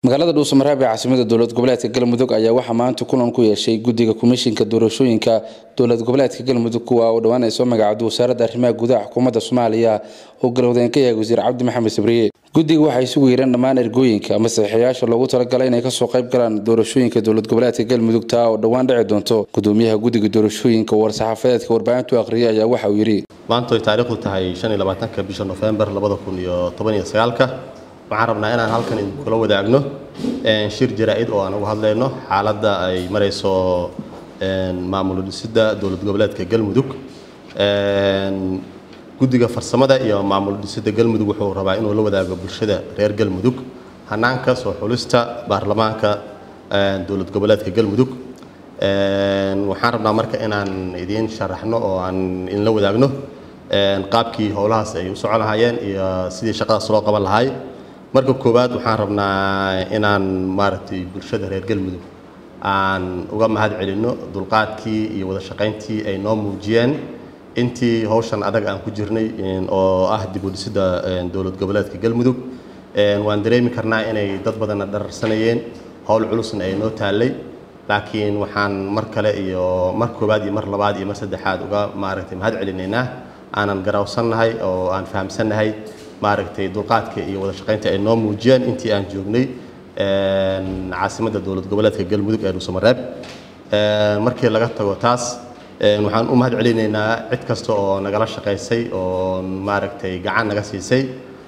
magaalada dhuusamareeb ee caasimada dowlad goboleedka galmudug ayaa waxaa maanta kulan ku yeeshay guddiga komishinka doorashooyinka dowlad goboleedka galmudug kuwa oo dhowaan ay soo magacowday wasaaradda arrimaha gudaha xukuumadda soomaaliya oo galowdeen ka yahay wasiir cabdi maxamed sabriye guddiga waxay isugu yeereen dhammaan ergooyinka ama saxiixayaasha loogu talagalay inay kasoo qayb galaan doorashooyinka dowlad goboleedka galmudug taa oo dhowaan dhici doonto gudoomiyaha guddiga doorashooyinka war-saxaafadeedka warbaahintu akhriyay ayaa waxa uu yidhi maanta ay taariikhdu tahay ka bisha nofembar waxaan rabnaa inaan halkan idinkula wadaagno shir jaraa-id oo aan uga hadlayno xaaladda ay marayso maamul dhisidda dowlad goboleedka galmudug guddiga farsamada iyo maamul dhisidda galmudug wuxuu rabaa inuu la wadaago bulshada reer galmudug hanaanka soo xulista baarlamaanka dowlad goboleedka galmudug waxaan rabnaa marka inaan idiin sharaxno oo aan idinla wadaagno qaabkii howlahaas ay u socon lahaayeen iyo sidii shaqadaas loo qaban lahay marka koowaad waxaan rabnaa inaan maaragtay bulshada reer galmudug aan uga mahad celinno dulqaadkii iyo wada shaqayntii ay noo muujiyeen intii howshan adag aan ku jirnay oo ah dib u dhisidda dowlad goboleedka galmudug waan dareemi karnaa inay dad badanna dhararsanayeen howl culusna ay noo taallay laakiin waxaan mar kale iyo mar koowaad iyo mar labaad iyo mar saddexaad uga maaragtay mahad celinaynaa aanan garawsannahay oo aan fahamsannahay maaragtay dulqaadka iyo wada shaqaynta ay noo muujiyeen intii aan joognay caasimadda dowlad goboleedka galmudug ee dhuusamareeb markii laga tago taas waxaan u mahad celinaynaa cid kasta oo nagala shaqaysay oo maaragtay gacan naga siisay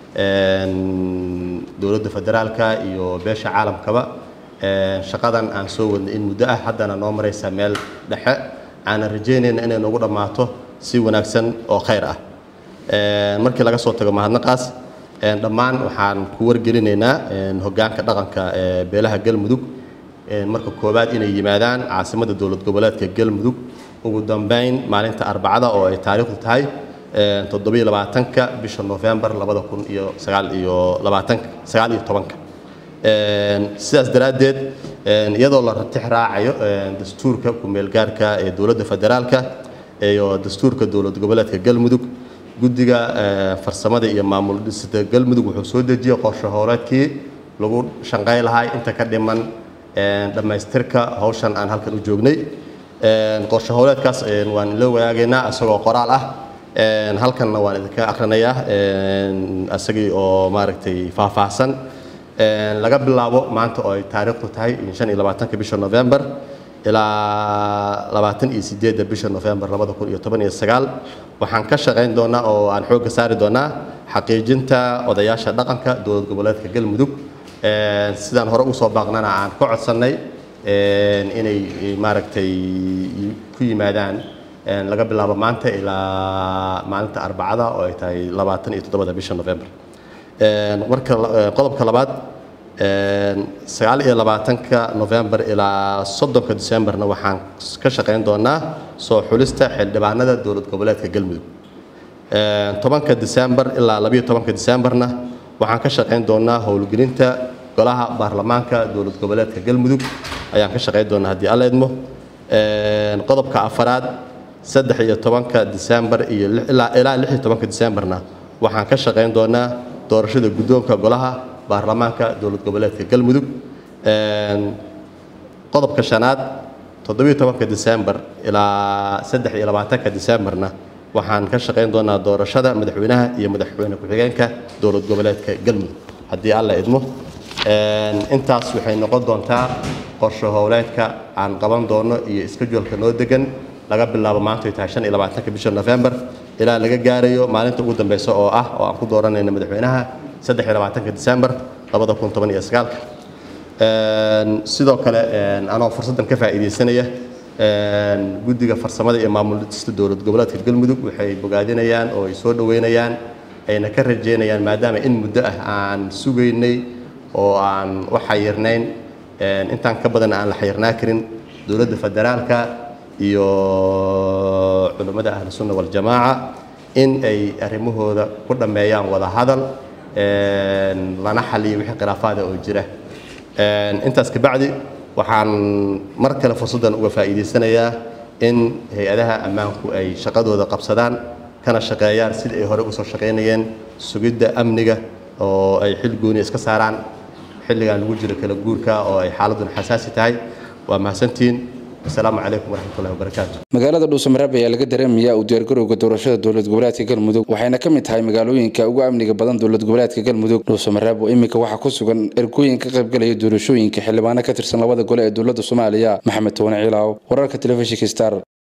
dowladda federaalka iyo beesha caalamkaba shaqadan aan soo wadnay in muddo ah haddana noo maraysa meel dhexe aanan rajaynayna inay noogu dhammaato si wanaagsan oo khayr ah markii laga soo tago mahadnaqaas dhammaan waxaan ku wargelinaynaa hoggaanka dhaqanka ee beelaha galmudug marka koowaad inay yimaadaan caasimadda dowlad goboleedka galmudug ugu dambeyn maalinta arbacada oo ay taariikhdu tahay toddobiyo labaatanka bisha nofembar labada kun iyo sagaal iyo labaatanka sagaal iyo tobanka sidaas daraaddeed iyadoo la ratix raacayo dastuurka ku-meelgaarka ee dowladda federaalka iyo dastuurka dowlad goboleedka galmudug guddiga farsamada iyo maamul dhisida galmudug wuxuu soo dejiyey qorshe howleedkii lagu shanqay lahay inta ka dhiman dhammaystirka howshan aan halkan u joognay qorshe howleedkaas waan ila wadaagaynaa isagoo qoraal ah halkanna waan idinka akrinayaa isagii oo maaragtay faahfaahsan laga bilaabo maanta oo ay taariikhdu tahay shan iyo labaatanka bisha november ilaa labaatan iyo sideedda bisha nofembar labada kun iyo toban iyo sagaal waxaan ka shaqayn doonaa oo aan xoogga saari doonaa xaqiijinta odayaasha dhaqanka dowlad goboleedka galmudug sidaan hore usoo baaqnana aan ka codsannay inay maaragtay ku yimaadaan laga bilaabo maanta ilaa maalinta arbacada oo ay tahay labaatan iyo toddobada bisha nofembar marka qodobka labaad sagaal iyo labaatanka novembar ilaa soddonka decemberna waxaan ka shaqayn doonaa soo xulista xildhibaanada dowlad goboleedka galmudug tobanka december ilaa labayo tobanka decemberna waxaan ka shaqayn doonaa howlgelinta golaha baarlamaanka dowlad goboleedka galmudug ayaan ka shaqayn doonaa haddii alla idmo qodobka afaraad saddex iyo tobanka december iyo ilaa lix iyo tobanka decemberna waxaan ka shaqayn doonaa doorashada guddoonka golaha baarlamaanka dowlad goboleedka galmudug qodobka shanaad toddobiyo tobanka december ilaa saddex iyo labaatanka decemberna waxaan ka shaqayn doonaa doorashada madaxweynaha iyo madaxweyne ku-xigeenka dowlad goboleedka galmudug haddii alla idmo intaas waxay noqon doontaa qorshe howleedka aan qaban doono iyo iskajoolka noo degan laga bilaabo maanta ay tahay shan iyo labaatanka bisha november ilaa laga gaarayo maalinta ugu dambeysa oo ah oo aan ku dooranayno madaxweynaha saddex iyo labaatanka december labada kun toban iyo sagaalka sidoo kale anoo fursaddan ka faa'iidaysanaya guddiga farsamada iyo maamul dhista dowlad goboleedka galmudug waxay bogaadinayaan oo ay soo dhoweynayaan ayna ka rajeynayaan maadaama in muddo ah aan sugaynay oo aan u xayirnayn intaan ka badan aan la xayirnaa karin dowladda federaalka iyo culummada ahlu sunna waljamaaca in ay arrimahooda ku dhammeeyaan wada hadal lana xaliyo wixii khilaafaada oo jira intaas kabacdi waxaan mar kale fursaddan uga faa'iidaysanayaa in hay-adaha ammaanku ay shaqadooda qabsadaan kana shaqeeyaan sidii ay hore usoo shaqaynayeen sugidda amniga oo ay xil gooni iska saaraan xilligan lagu jiro kala guurka oo ay xaaladuna xasaasi tahay waa mahadsantihiin asalaamu calaykum waraxmatullahi wabarakaatu magaalada dhuusamareeb ayaa laga dareemayaa u diyaargarowga doorashada dowlad goboleedka galmudug waxayna ka mid tahay magaalooyinka ugu amniga badan dowlad goboleedka galmudug dhuusamareeb oo iminka waxaa ku sugan ergooyin ka qaybgalaya doorashooyinka xildhibaano ka tirsan labada gole ee dowladda soomaaliya maxamed towane ciilaaw wararka telefishinka star